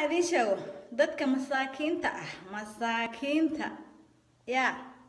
inaan idiin sheego dadka masaakiinta ah masaakiinta yaa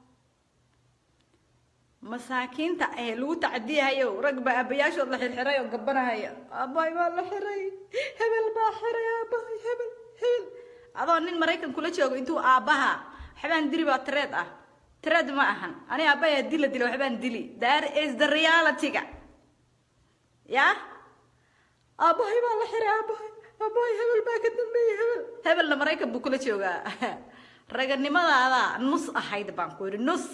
masaakiinta ee lagu tacdiyahayo rag baa aabayaashood la xirxiray oo gabanahaya aabbahay baa la xiray hebel baa xiray aabbahay hebel hebel adoo nin maraykan kula joogo intuu aabbaha waxbaan dili baa tireed ah tireed ma ahan ani aabbahay haddii la dilo waxbaan dili that is the reality-ga yaa aabbahay baa la xiray aabbahay aabbahay hebel baa ka dambeeyey hebel hebelna maraykan buu kula joogaa raganimadaada nus ahayd baan ku yidhi nus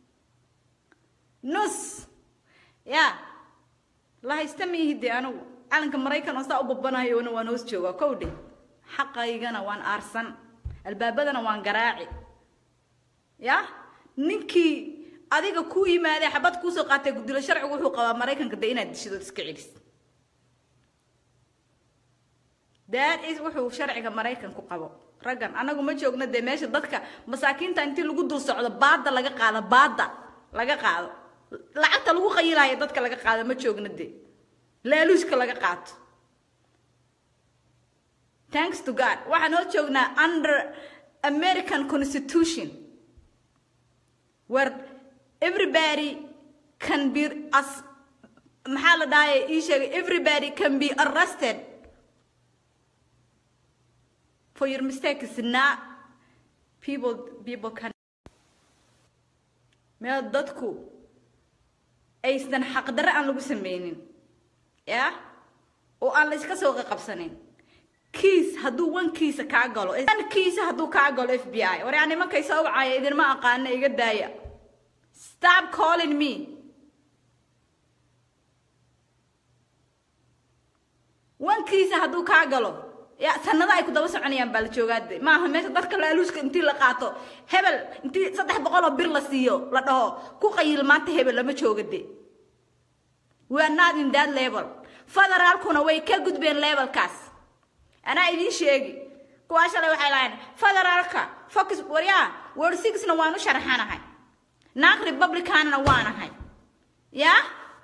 nus ya la haysta miihide anigu calanka maraykan oo saa u babanayona waan hoos joogaa kow dhe xaqaygana waan aarsan albaabadana waan garaaci ya ninkii adiga ku yimaadee xabad kuusoo qaatay gudilo sharcigu wuxuu qabaa maraykanka de inaad dishidood iska celis that is wuxuu sharciga maraykan ku qabo raggan anagu ma joogno dee meesha dadka masaakiinta intii lagu dul socdo baada laga qaado baada laga qaado lacagta lagu qayilayo dadka laga qaado ma joogno dee laaluushka laga qaato thanks to god waxaan hoo joognaa under american constitution where everybody can be as maxaa la dhahay ii sheegay everybody can be arrested for your mistake is not people people can meel dadku aysan xaqdarre aan lagu sameynin ya oo aan la iska soo qaqabsanin kiis hadduu wankiisa kaa galo kiisa hadduu kaa galo f b i war yaa nimankay soo wacaya idinma aqaana iga daaya stop calling me wankiisa hadduu kaa galo ya sanada ay ku daba soconayaan baa la joogaade maaha meesha dadka laaluuska intii la qaato hebel intii saddex boqol oo bir la siiyo la dhaho ku qayil maanta hebel lama jooga de we are not in that level federaalkuna way ka gudbeen levelkaas anaa idiin sheegi kuwaa shalay waxay lahayn federaalka focus waryaa word sixna waan u sharaxanahay naag republicanna waanahay ya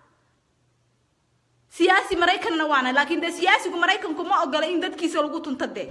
siyaasi maraykanna waana laakiin dee siyaasigu maraykanku ma ogola in dadkiisa lagu tunto dee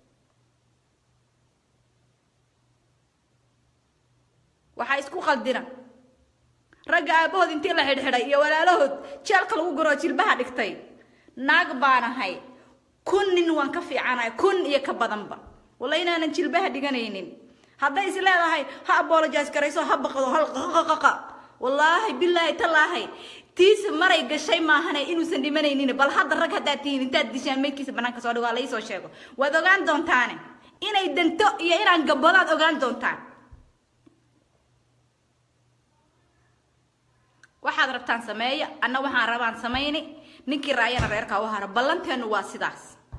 waxaa isku qaldina ragga aabahood intii la xidhxidhay iyo walaalahood jeelka lagu guroo jilbaha dhigtay naag baanahay kun nin waan ka fiicanahay kun iyo ka badanba walla inaanan jilbaha dhiganaynin hadday is leedahay ha abolojas garayso ha baqdo halqaqaqaqa wallaahi bilaahi tallaahay tiisa maray gashay maahane inuusan dhimanaynin bal hadda rag haddaad tihiin intaad dishaan meydkiisa banaanka soo dhigo waa laisoo sheego waad ogaan doontaane inay danto iyo inaan gabadaad ogaan doontaan waxaad rabtaan sameeya anna waxaan rabaan samayni ninkii raayana reerkaa u hara ballanteenu waa sidaas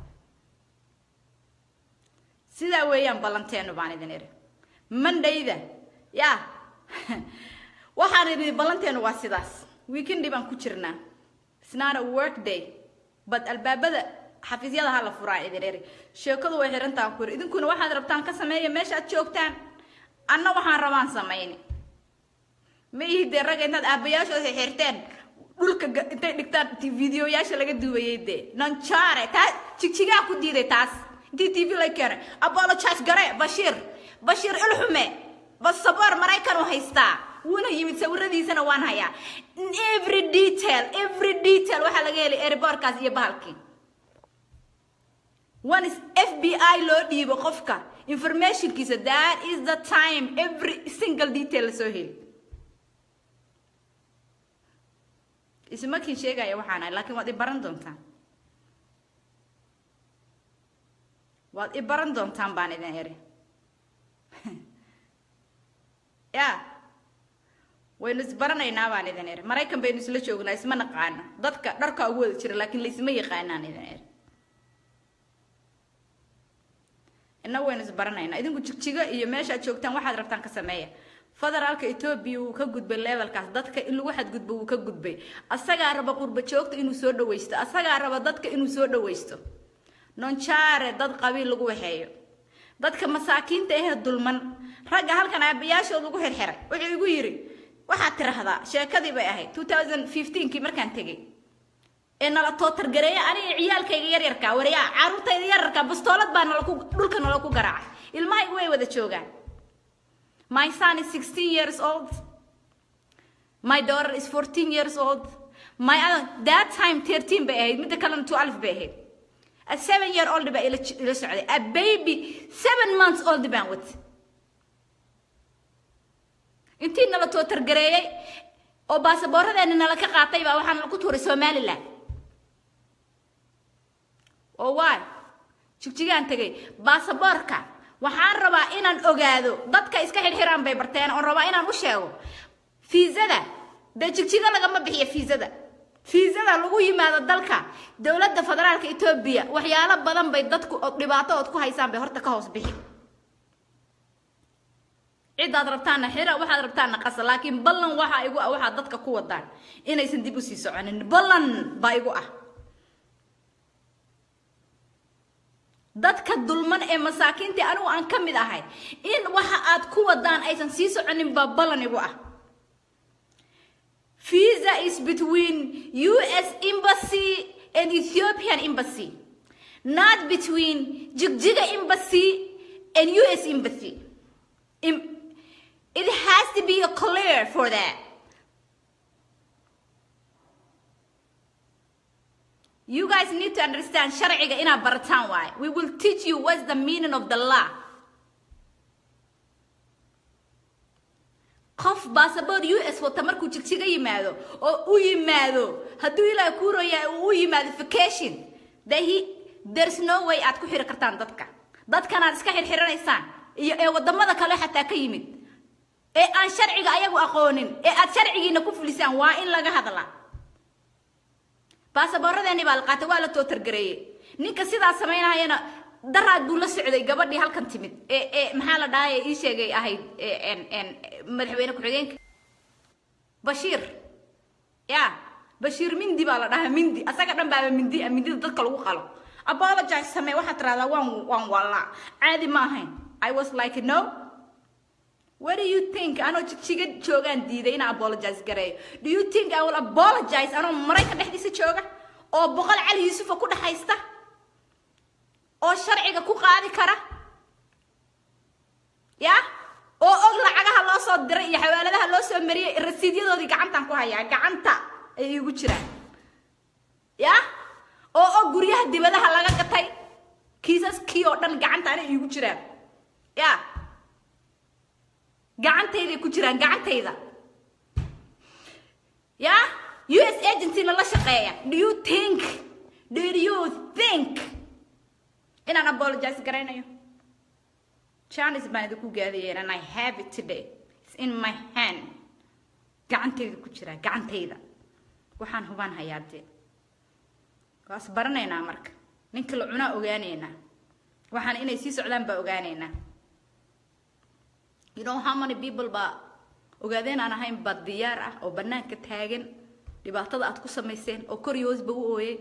sidaa weeyaan ballanteenu baan idin idhi mandhayda yaa waxaan idhi ballanteenu waa sidaas weekendi baan ku jirnaa isnaana work day bad albaabada xafiisyada ha la furaan idin eri sheekadu way xirantaan ku yiri idinkuna waxaad rabtaan ka sameeya meesha aad joogtaan anna waxaan rabaan samayni ma ihi dee ragga intaad aabayaashooda xirteen dhulka intay dhigtaan videoyaasha laga duubayay dee nonjare taa jigjigaa ku diiday taas intii t v la keenay apologize gare bashiir bashiir ilxume basaboor maraykan u haystaa wuuna yimid sawiradiisana waan hayaa every detail every detail waxaa laga helay airbortkaas iyo bahalkii one is f b i loo dhiibo qofka informationkiisa that is the time every single detail lasoo heli ismakiin sheegaya waxaan ahay laakiin waad i baran doontaan waad i baran doontaan baan idin eri ya waynu isbaranaynaa baan idin eri maraykan baynu isla joognaa isma naqaana dadka dharkaa ugu wada jira laakiin laisma yaqaanaan idin eri ina waynu isbaranaynaa idinku jigjigo iyo meeshaad joogtaan waxaad rabtaan ka sameeya federaalka etoobiya wuu ka gudbay levelkaas dadka in lagu xadgudbo wuu ka gudbay asagaa raba qurba joogta inuu soo dhawaysto asagaa raba dadka inuu soo dhawaysto nonjare dad qabiil lagu waxeeyo dadka masaakiinta ahee dulman ragga halkan aabayaashood lagu xirxiray wuxuu igu yidhi waxaad tiraahdaa sheekadii bay ahayd two thousand fifteenkii markaan tegey ee nala tootargareeya aniga ciyaalkayga yaryarka waryaa caruurtayda yararka bastoolad baa nala ku dhulka nala ku garaacay ilmahayga way wada joogaan my son is 16 years old my daughter is 14 years old my other that time 13 bay ahayd midda kalena 12 bay ahayd a seven year old baa ila ila socday a baby seven months old baan wad intii nala tootargareeyey oo baasaboorradeena nala ka qaatay baa waxaa nala ku tuuray somaliland oo waay jigjigaan tegay baasaboorka waxaan rabaa inaan ogaado dadka iska xirxiraan bay barteen oon rabaa inaan u sheego fiisada dee jigjiga lagama bixiyo fiisada fiisada lagu yimaado dalka dowladda federaalka etoobiya waxyaalo badan bay dadku dhibaato ood ku haysaan bay horta ka hoos bixi cidaad rabtaana xira waxaad rabtaana qasa laakiin ballan waxaa igu ah waxaad dadka ku wadaan inaysan dib usii soconin ballan baa igu ah dadka dulman ee masaakiintii anigu aan ka mid ahay in waxa aad ku wadaan aysan sii soconin baa ballan igu ah visa is between us embassy and ethiopian embassy not between jigjiga embassy and us embassy it has to be clear for that You guys need to understand sharciga inaa barataan waaye. We will teach you what's the meaning of the law. qof baasaboor u s wata markuu jigjiga yimaado oo u yimaado hadduu ilaaha kuuraya uu u yimaado vacation de he there's no way aad ku xiri kartaan dadka dadkan aad iska xirxiranaysaan iyo ee wadamada kale xataa ka yimid ee aan sharciga ayagu aqoonin ee aad sharcigiina ku fulisaan waa in laga hadlaa baasaboorradeeni baa la qaatay waa la tootargareeyey ninka sidaa samaynahayana daraad buu la socday gabadhii halkan timid ee ee maxaa la dhahay ii sheegay ahayd madaxweyne ku-xigeenka bashiir ya bashiir mindi baa la dhahaa mindi asaga dhan baaba mindi ah mindida dadka lagu qalo apologize samee waxaad tiraahdaa waan waan wallaa caadi ma ahayn i was like no What do you think? Anoo jigjiga joogaan diiday inaan apologize gareeyo. Do you think I will apologize anoo marayka dhexdiisa jooga oo boqol cali yuusufa ku dhexaysta oo sharciga ku qaadi kara ya oo og lacagaha loo soo diray iyo xawaaladaha loo soo mariyey rasiidyadoodii gacantaan ku hayaa gacanta ay igu jiraan ya oo og guryaha dibadaha laga gatay kiisaskii oo dhan gacanta anay igu jiraan ya gacantayday ku jiraan gacantayda ya u s agencyna la shaqeeya do you think do you think inaan apologize garaynayo janis baan idinku gaadiyeen and i have it today it's in my hand gacantayda ku jiraa gacantayda waxaan hubaan hayaa dee waas baranaynaa marka ninka la cunaa ogaanaynaa waxaan inay sii socdaan baa ogaanaynaa you know how many people baa ogaadeen aan ahayn baa diyaar ah oo banaanka taagan dhibaatada aad ku samayseen oo kor iyo hoosba u ooyey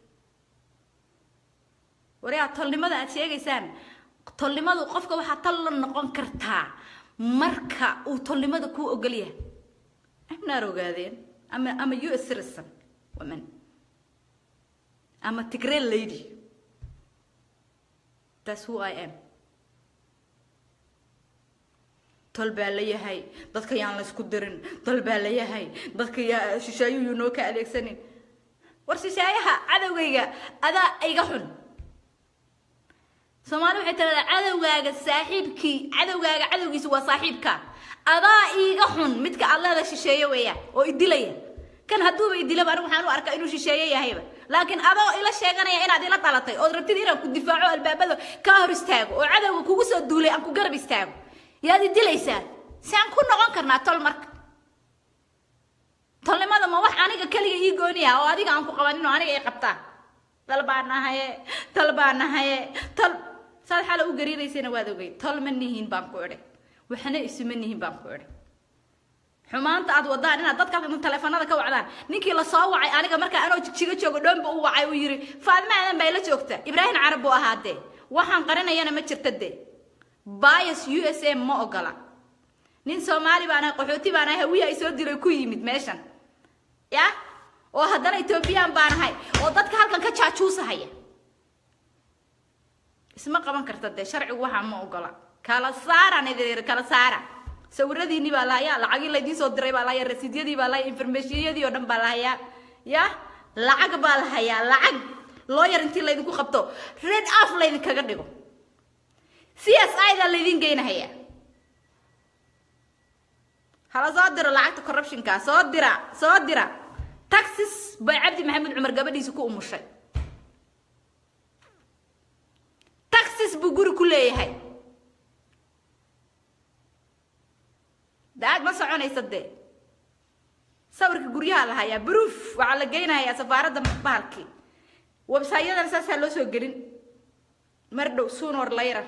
waryaa tolnimada aad sheegaysaan tolnimadu qofka waxaa tal la noqon kartaa marka uu tolnimada kuu ogol yahay amnaar ogaadeen ama ama u s citizen woman ama tigree lady that's who i am tol baa la yahay dadka yaan la isku dirin tol baa la yahay dadka yaa shishaayuhu noo ka adeegsanin war shishaayaha cadowgayga adaa iga xun soomaali waxay tiradaa cadowgaaga saaxiibkii cadowgaaga cadowgiisa waa saaxiibka adaa iiga xun midka aad leeda shisheeye weeyaan oo idilaya kan hadduuba idilaba anigu waxaan u arkaa inuu shisheeye yahayba laakiin adoo ila sheeganaya inaad ila dhalatay ood rabtid inaan ku difaaco albaabada kaa hor istaago oo cadowga kugu soo duulay aan ku garab istaago yaad idilaysaa si aan ku noqon karnaa tol marka tolnimada ma wax aniga keliga ii gooniya oo adiga aan ku qabanin oo aniga ay qabtaan dal baa nahaye tol baa nahaye tol saad xala u gariiraysana waad ogey tol ma nihiin baan ku idhi waxna isuma nihiin baan ku idhi xumaanta aad wadaan inaad dadka taleefanada ka wacdaan ninkii la soo wacay aniga markaa anoo jigjiga joogo dhoonba u wacay uu yidhi faadima aadan baa ila joogta ibraahim carab buu ahaa dee waxaan qarinayana ma jirta dee bias u s a ma ogola nin soomaali baan ahay qaxooti baan ahay hawiya ay soo dilay ku yimid meeshan ya oo haddana etoobiyaan baan ahay oo dadka halkan ka jaajuusahaya isma qaban karta dee sharcigu waxaa ma ogola kala saaraan idin kala saara sawiradiinii baa lahayaa lacagii laydiin soo diray baa lahayaa rasiidyadii baa lahayaa informationyadii oo dhan baa lahayaa ya lacag baa lahayaa lacag lawyer intii laydinku qabto red off laydinkaga dhigo c s i da laydin geynahayaa hala soo diro lacagta corruptionka soo dira soo dira taxis bay cabdi maxamed cumar gabadhiisa ku umushay taxis buu guri ku leeyahay daag ma soconaysa dee sawirka guryaha la hayaa proof waxaa la geynayaa safaaradda bahalkii websayadana saasaa loo soo gelin mar dhow sunor layrar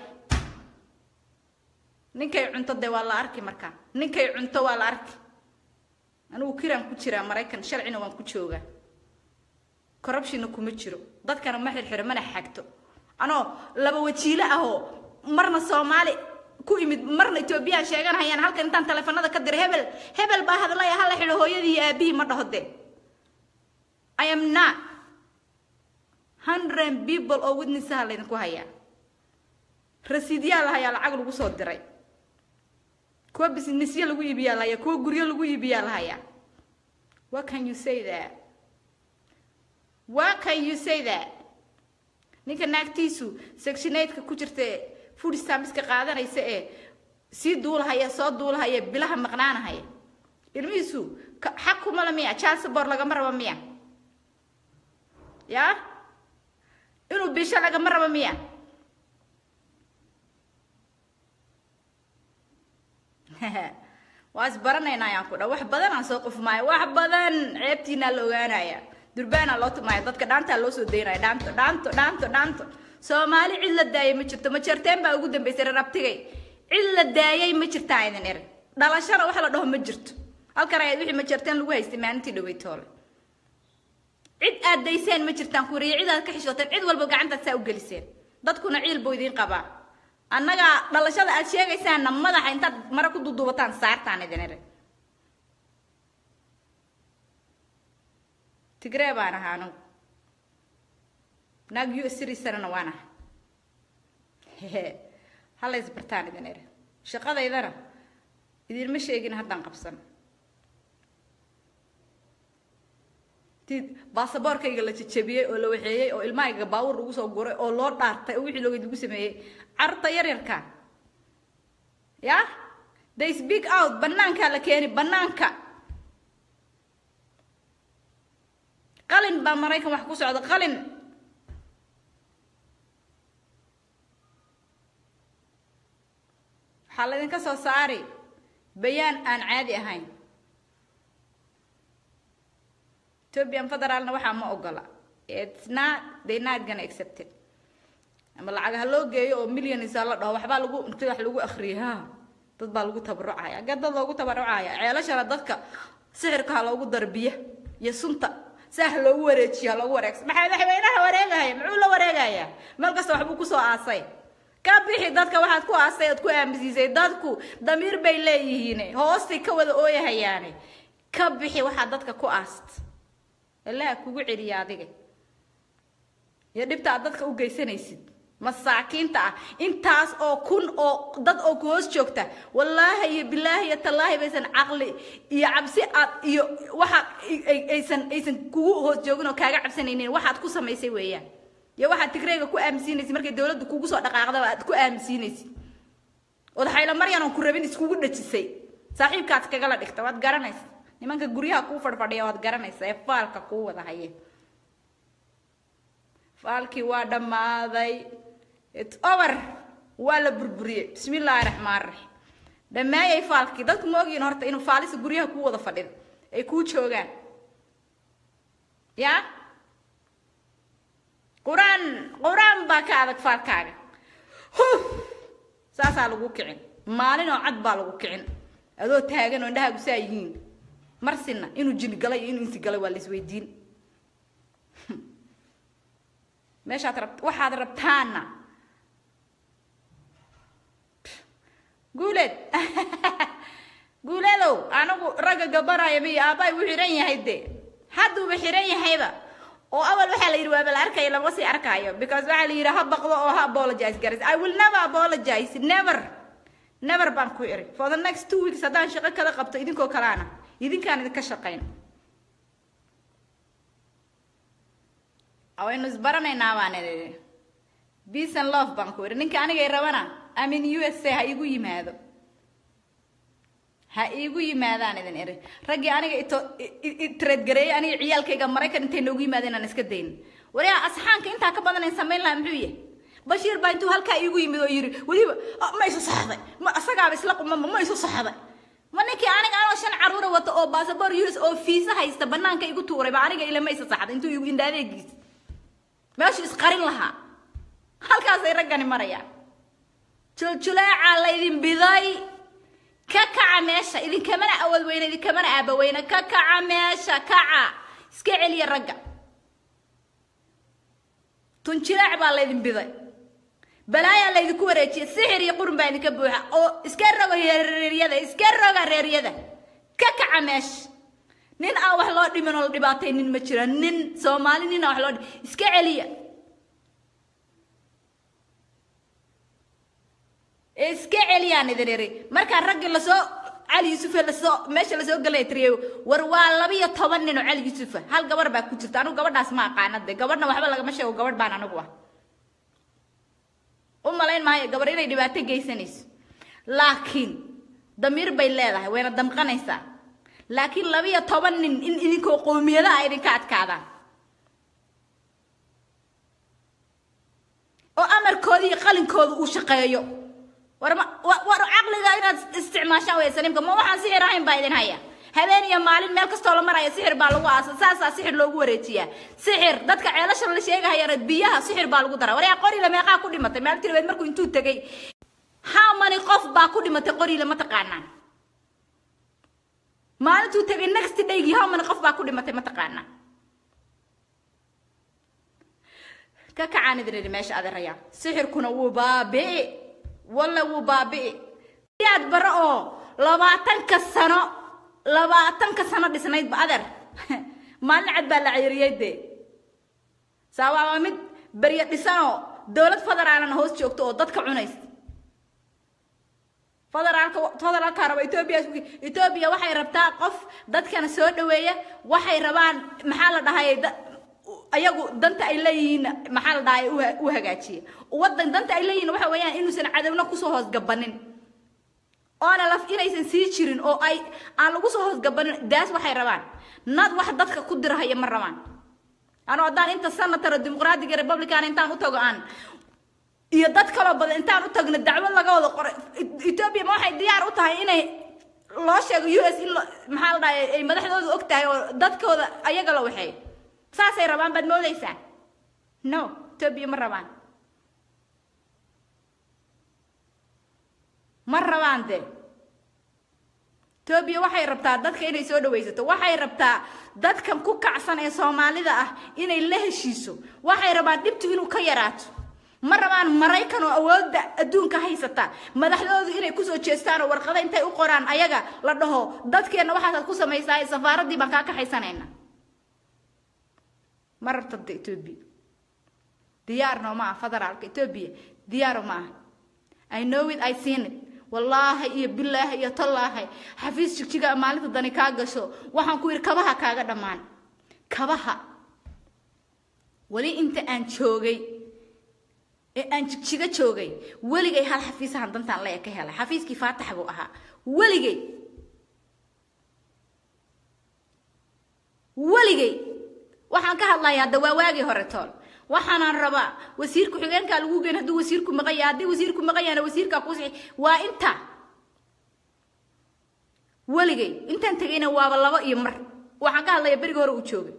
ninkay cunto dee waa la arki markaa ninkay cunto waa la arki anigu kiraan ku jiraa maraykan sharcina waan ku joogaa corruptionna kuma jiro dadkana ma xirxiro mana xagto anoo laba wajiilo ahoo marna soomaali ku imid marna etoobiyaan sheeganayaan halkan intaan taleefanada ka diray hebel hebel baa hadlaya hala xidho hooyadii iyo aabihii ma dhaho dee i am not hundred people oo witnessaha laydinku hayaa rasiidyaa la hayaa lacag lagu soo diray kuwa businessyo lagu iibiyaa la hayaa kuwa guryo lagu iibiyaa la hayaa what can you say that what can you say that ninka naagtiisu sectionaidka ku jirta food stampiska qaadanaysa ee sii duulahaya soo duulahaya bilaha maqnaanahaya ilmihiisu xaq kuma la miya jalsabor lagama rabo miya ya inuu bisho lagama rabo miya waa isbaranaynaa ayaan ku dha wax badan aan soo qufmaayo wax badan ceebtiinaa la ogaanaya durbaanaa loo tumaya dadka dhaantaa loo soo daynaya dhaanto dhaanto dhaanto dhaanto soomaali cid la daayay ma jirto majarteen baa ugu dambaysay reer abtigay cid la daayay ma jirtaa idin er dhalashana wax la dhaho ma jirto halkan ayaad wixii majarteen lagu haystay maalintii dhaweytoole cid aad dayseen ma jirtaan kuriya cid aad ka xishooteen cid walba gacantaad saa u geliseen dadkuna ciil buu idiin qabaa annaga dhalashada aad sheegaysaanna madaxa intaad mara ku duduubataan saartaan idin er tigree baan ahaa anugu naag u srisarana waan aha hala isbartaan idin er shaqadaydana idinma sheegin haddaan qabsan tid baasaboorkayga la jajabiyey oo la waxeeyey oo ilmahayga baawur lagu soo guray oo loo dhaartay oo wixii loogeed lagu sameeyey carruurta yaryarka ya they speak out banaankaa la keeni banaanka qalin baa maraykan wax ku socda qalin waxaa laydinka soo saari bayaan aan caadi ahayn ethiopian federaalna waxaa ma ogola it's not they not gonna accept it ama lacag ha loo geeyo oo millions la dhaho waxbaa lagu inta wax lagu akhriyay ha dad baa lagu tabarucaya agga dad loogu tabarucaya ceelashana dadka sixirka ha loogu darbiya iyo sunta saa ha loogu wareejiyo ha loogu wareegsa maxaa madaxweynaha wareegaya muxuu la wareegayaa meel kasta waxbuu kusoo aasay ka bixi dadka waxaad ku aastay oad ku aaminsiisay dadku damiir bay leeyihiin hoostay ka wada ooyahayaane ka bixi waxaad dadka ku aast ilaha kugu celiya adiga iyo dhibta aad dadka u geysanaysid masaakiinta ah intaas oo kun oo dad oo ku hoos joogta wallaahi iyo bilaahi iyo tallaahi baysan caqli iyo cabsi aad iyo waxa aysan aysan kugu hoos joogin oo kaaga cabsanaynin waxaad ku samaysay weeyaan iyo waxaad tigreyga ku aaminsiinaysid markay dawladda kugu soo dhaqaaqdaba aad ku aaminsiinaysid ood xayla maryan oon ku rabin iskugu dhajisay saaxiibkaad kagala dhigta waad garanaysa nimanka guryaha kuu fadhfadhiya waad garanaysa ee faalka kuu wada haye faalkii waa dhammaaday its over waa la burburiyey bismi illaahi raxmaan raxiim dhammeeyay faalkii dadku ma ogyihin horta inuu faalisa guryaha kuu wada fadhido ay kuu joogaan ya qur-aan qur-aan baa ka adag faalkaaga huf saasaa lagu kicin maalin oo cad baa lagu kicin adoo taagan oo indhahaagu saa yihiin marsina inuu jini galay iyo inuu insi galay waa la isweydiin meeshaad rab waxaad rabtaana guuleed guuleedow anigu ragga gabanaya miyo aabbahay u xihan yahay de hadduuba xiran yahayba oo awal waxaa la yidhi waaba la arkaya lama sii arkaayo because waxaa la yidhi ha baqdo oo ha apologize garas i will never apologize never never baan ku iri for the next two weeks haddaan shaqo kala qabto idinkoo kalaana idinkaan idinka shaqayn waynu isbaranaynaa baan idhi peace and love baan ku iri ninka anigay rabana amin u s a ha igu yimaado ha iigu yimaadaan idin iri raggii aniga ito itreedgareeyay aniga ciyaalkayga maraykan intay noogu yimaadeen aan iska dayn wariyaa asxaanka intaa ka badan aan samayn lahaa muxuu yahay bashiir baa intuu halkaa iigu yimid oo yidhi weliba ma isu saxday ma asagaaba isla qumama ma isu saxday ma ninkii aniga anoo shan caruura wata oo baasabor us oo fiisa haysta banaanka igu tuuray ba aniga ila ma isa saxday intuu igu indhaadeegiis meeshuu isqarin lahaa halkaasay raggani marayaan juljuleecaa laydin biday ka kaca meesha idinkamana awood weyne idinkamana aaba weyne ka kaca meesha kaca iska celiya ragga tunjilaac baa laydin biday balaayaa laydinku wareejiyay sixir iyo qurun baa idinka buuxa oo iska roga reeryada iska roga reeryada ka kaca meesha nin aan wax loo dhimin oo la dhibaatay nin ma jira nin soomaali nin aan wax loo dhimin iska celiya iska celiyaan idin iri markaa raggii lasoo cali yuusufe lasoo meesha lasoo galay tiriyo war waa labiyo toban nin oo cali yuusufa hal gabar baa ku jirta anigu gabadhaas ma aqaana de gabadhna waxba lagama sheego gabadh baan anigu ah u malayn maayo gabar inay dhibaato geysanayso laakiin damiir bay leedahay wayna damqanaysaa laakiin labiyo toban nin in idinkoo qowmiyadaha idinka adkaadaan oo amarkooda iyo qalinkooda uu shaqeeyo war ma war caqliga inaad isticmaashaan way saliimka ma waxaan sixir ahayn baa idin haya habeen iyo maalin meel kastoo la maraya sixir baa lagu aasa saasaa sixir loogu wareejiyaa sixir dadka ceelasha la sheegahayana biyaha sixir baa lagu daraa waryaa qorile meeqaa ku dhimatay meel tirabeed markuu intuu tegay how many qof baa ku dhimatay qorile ma taqaanaan maalintuu tegay next daygii how many qof baa ku dhimatay ma taqaanaan ka kacaan idin idhi meesha adeeraya sixirkuna wuu baabi'i walla wuu baabi'i yaad bare oo labaatanka sano labaatanka sano dhisnaydba adeer maalin cad baa la cayiriyey dee saawaaba mid beryo dhisanoo dowlad federaalana hoos joogto oo dadka cunaysa federaalka federaalka raba etoobiya etoobiya waxay rabtaa qof dadkana soo dhaweeya waxay rabaan maxaa la dhahay ayagu danta ay leeyihiin maxaa la dhahay u hagaajiya wadan danta ay leeyihiin waxa weeyaan inuusan cadowna kusoo hoosgabanin oona laf inaysan sii jirin oo ay aan lagu soo hoosgabanin daas waxay rabaan nad wax dadka ku dirahaya ma rabaan anoo haddaan inta senator dimuqraadiga republican intaan u tago aan iyo dad kaloo badan intaan u tagno dacwad laga wada qoray etoobiya ma waxay diyaar u tahay inay loo sheego u s in maxaa la dhahay ay madaxdooda og tahay oo dadkooda ayaga la waxeeyo saasay rabaan baad moodaysaa no etoobiya ma rabaan ma rabaan de etoobiya waxay rabtaa dadka inay soo dhawaysato waxay rabtaa dadkan ku kacsan ee soomaalida ah inay la heshiiso waxay rabaan dhibtu inuu ka yaraato ma rabaan maraykan oo awoodda adduunka haysata madaxdoodu inay kusoo jeestaan oo warqada intay u qoraan ayaga la dhaho dadkeenna waxaasaad ku samaysaa safaaraddii baan kaa kaxaysanayna ma rabta de etoobiya diyaarno ma aha federaalka etoobiya diyaaro ma aha i know it i seen it wallaahi iyo bilaahi iyo tallaahi xafiis jigjiga maalinta dani kaa gasho waxaan ku yidhi kabaha kaaga dhammaan kabaha weli inta aan joogay ee aan jigjiga joogay weligay hal xafiisahan dantaan leeya ka helay xafiiskii faatax buu ahaa weligay weligay waxaan ka hadlayaa hadda waa waagii hore tool waxaanaan rabaa wasiirku xigeenkaa lagu geen hadduu wasiirku maqan yahay haddii wasiirku maqan yahana wasiirkaa kuusii waa inta weligay intaan tegayna waaba labo iyo mar waxaan ka hadlayaa berigi hore uu joogay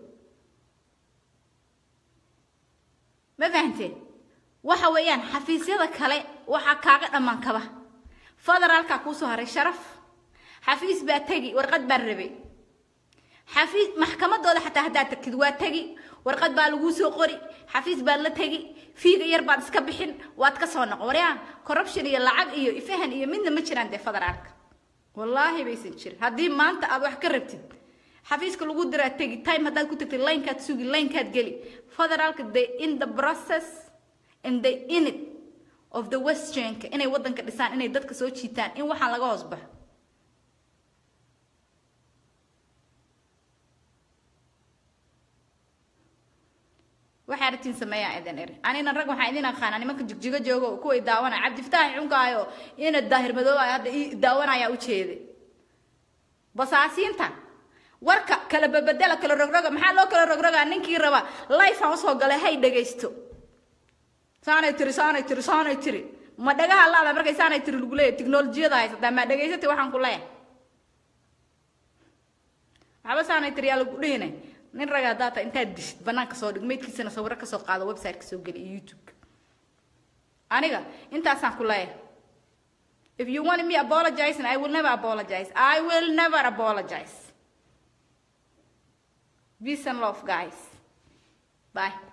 ma fahanteen waxa weeyaan xafiisyada kale waxaa kaaga dhammaan kaba federaalkaa kuusoo haray sharaf xafiis baa tegi warqad baan rabay xafiis maxkamadooda xataa haddaad tagtid waa tegi warqad baa laguu soo qori xafiis baad la tegi fiiga yar baad iska bixin waad ka soo noqon waryaa corruption iyo lacag iyo fahan iyo midna ma jiraan dee federaalka wallaahi baysan jirin haddii maanta aad wax ka rabtid xafiiska lagu diraa tegi time haddaad ku tagtay linekaad sugi linekaad geli federaalka they in the process and they in it of the westernka inay waddanka dhisaan inay dadka soo jiitaan in waxaan laga hoos baxo waxay aragtiin sameeyaa idin eri anina rag waxaan idin aqaanaa nimanka jigjigo joogo kuway daawanaya cabdifataax cunkaayo ina daahir madooba hadda ii daawanaya ujeeday basaasiinta warka kala babedela kala rogroga maxaa loo kala rogrogaa ninkii raba life aan usoo galay hay dhagaysto saanay tiri saanay tiri saanay tiri ma dhagaha laada markay saanay tiri lagu leeyahay tiknolojiyada haysataa ma dhagaysatay waxaan ku leeyahay waxba saanay tiri yaa lagu dhihinay nin raga haddaa taa intaad dishid banaanka soo dhig maydkiisana sawiro kasoo qaado website-ka soo geli iyo youtube-ka aniga intaasaan ku leeyahay if you want me apologizing i will never apologize i will never apologize peace and love guys bye